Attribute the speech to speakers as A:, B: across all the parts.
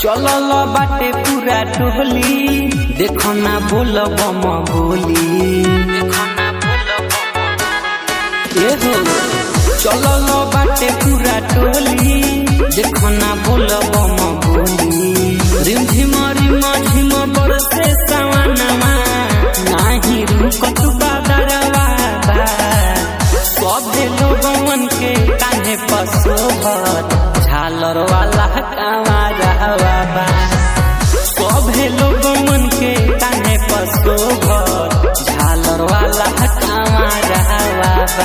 A: चलल बाटे पूरा टोली देखो ना बोल बम बोली ए हो चलल बाटे पूरा टोली देखो ना बोल बम बोली रिम झिम रिम झिम बरसे सवनमा नाही रुकत बादरवा बा सभे लोगन के कान्हे पशोभत झालर वाला कामारा बा सभे लोगन के कान्हे पशोभत झालर वाला कामारा बा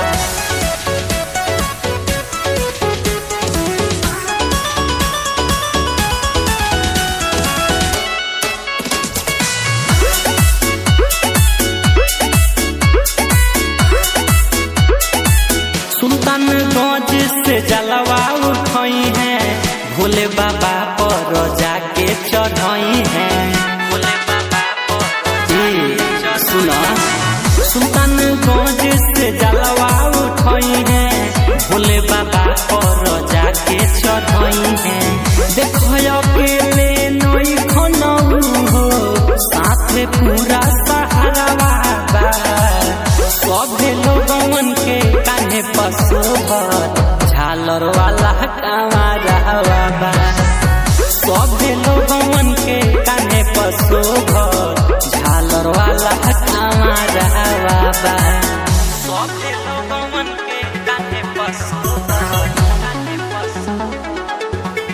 A: सुल्तानगंज से जलवा उठई है भोले बाबा पर जाके चढ़ई है भोले बाबा पर सुना सुल्तानगंज से जलवा उठई है भोले बाबा पर जाके चढ़ई है देखो अकेले नई खनऊ हो साथे पूरा सहारा बा सभे लोगन के कान्हे पशुभत झालर वाला कामारा बा सभे लोगन के कान्हे पशुभत झालर वाला कामारा बा सभे लोगन के कान्हे पशुभत कान्हे पशुभत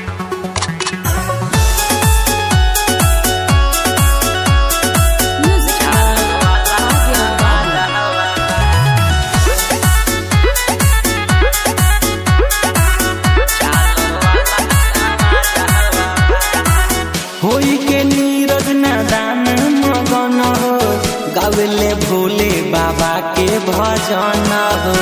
B: Music
A: होई के नीरज नादान मगन हो गावेले भोले बाबा के भजन हो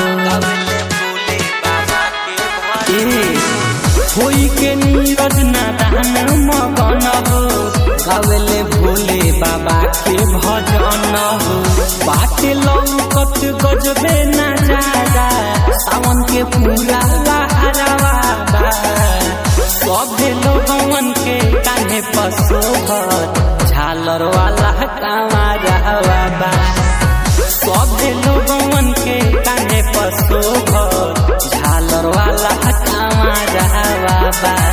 A: ए, होई के नीरज नादान मगन हो गावेले भोले बाबा के भजन हो बाटे लौकत गजबे ना जागा सावन के पूरा लहरावा बा सभे लोगन के कान्हे पशुभत झालर वाला कामारा बा सभे लोगन के कान्हे पशुभत झालर वाला कामारा बा